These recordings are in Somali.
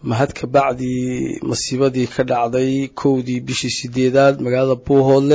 mahad ka bacdi masiibadii ka dhacday kowdii bishii sideedaad magaalada buuhoodle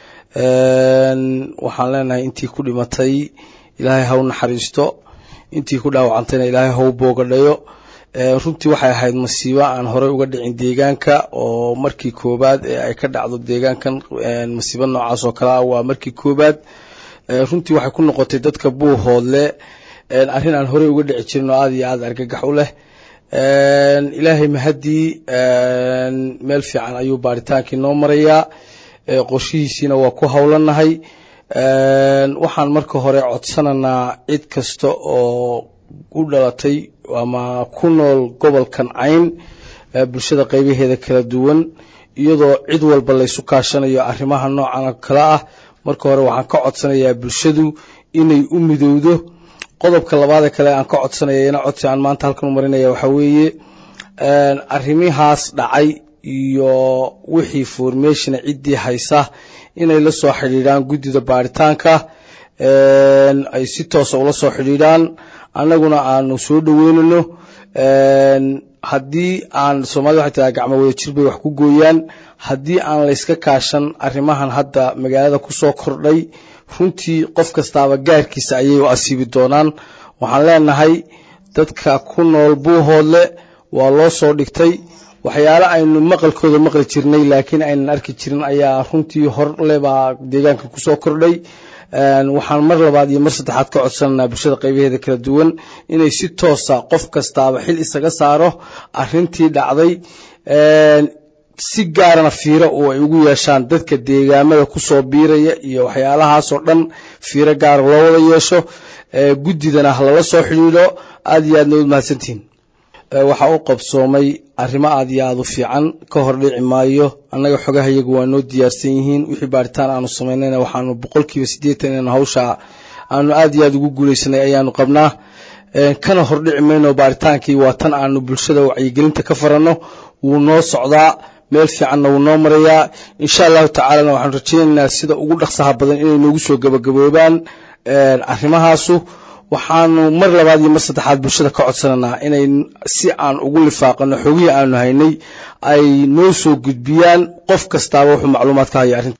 waxaan leenahay intii ku dhimatay ilaahay ha u naxariisto intii ku dhaawacantayna ilaahay ha u boogadhayo runtii waxay ahayd masiibo aan horey uga dhicin deegaanka oo markii koobaad ee ay ka dhacdo deegaankan masiibo noocaas oo kale ah waa markii koobaad runtii waxay ku noqotay dadka buuhoodle arrin aan horey uga dhici jirin oo aada iyo aada argagax u leh ilaahay mahadii meel fiican ayuu baaritaankii noo marayaa qorshihiisiina waa ku howlanahay waxaan marka hore codsananaa cid kasta oo u dhalatay ama ku nool gobolkan cayn bulshada qaybaheeda kala duwan iyadoo cid walba laysu kaashanayo arrimaha noocan oo kale ah marka hore waxaan ka codsanayaa bulshadu inay u midowdo qodobka labaadee kale aan ka codsanaya ina codsi aan maanta halkan u marinaya waxaa weeye arrimihaas dhacay iyo wixii formationa ciddii haysa inay la soo xidhiidhaan guddida baaritaanka ay si toosa ula soo xidhiidhaan annaguna aanu soo dhoweynano haddii aan soomaalida waxay tiraa gacmo wada jir bay wax ku gooyaan haddii aan layska kaashan arrimahan hadda magaalada ku soo kordhay runtii qof kastaaba gaarkiisa ayay u asiibi doonaan waxaan leenahay dadka ku nool buuhoodle waa loo soo dhigtay waxyaale aynu maqalkooda maqli jirnay laakiin aynan arki jirin ayaa runtii horle baa deegaanka kusoo kordhay waxaan mar labaad iyo mar saddexaad ka codsananaa bulshada qaybaheeda kala duwan inay si toosa qof kastaaba xil isaga saaro arintii dhacday si gaarana fiiro oo ay ugu yeeshaan dadka deegaamada kusoo biiraya iyo waxyaalahaasoo dhan fiiro gaara loo wada yeesho guddidana lala soo xidhiidho aada iyo aadna ud mahadsantihiin waxaa u qabsoomay arrimo aada iyo aada u fiican ka hor dhici maayo annaga xogaha iyagu waa noo diyaarsan yihiin wixii baaritaan aanu samaynayna waxaanu boqolkiiba siddeetan in hawsha aanu aada iyo aada ugu guulaysanay ayaanu qabnaa kana hordhici mayno baaritaankii waa tan aanu bulshada wacyigelinta ka faranno wuu noo socdaa meel fiicanna wuu noo marayaa insha allahu tacaalana waxaanu rajaynaynaa sida ugu dhaqsaha badan inay noogu soo gabagaboobaan arrimahaasu waxaanu mar labaad iyo mar saddexaad bulshada ka codsananaa inay si aan ugu lifaaqano xogihii aanu haynay ay noo soo gudbiyaan qof kastaaba wuxuu macluumaad ka haya arrinta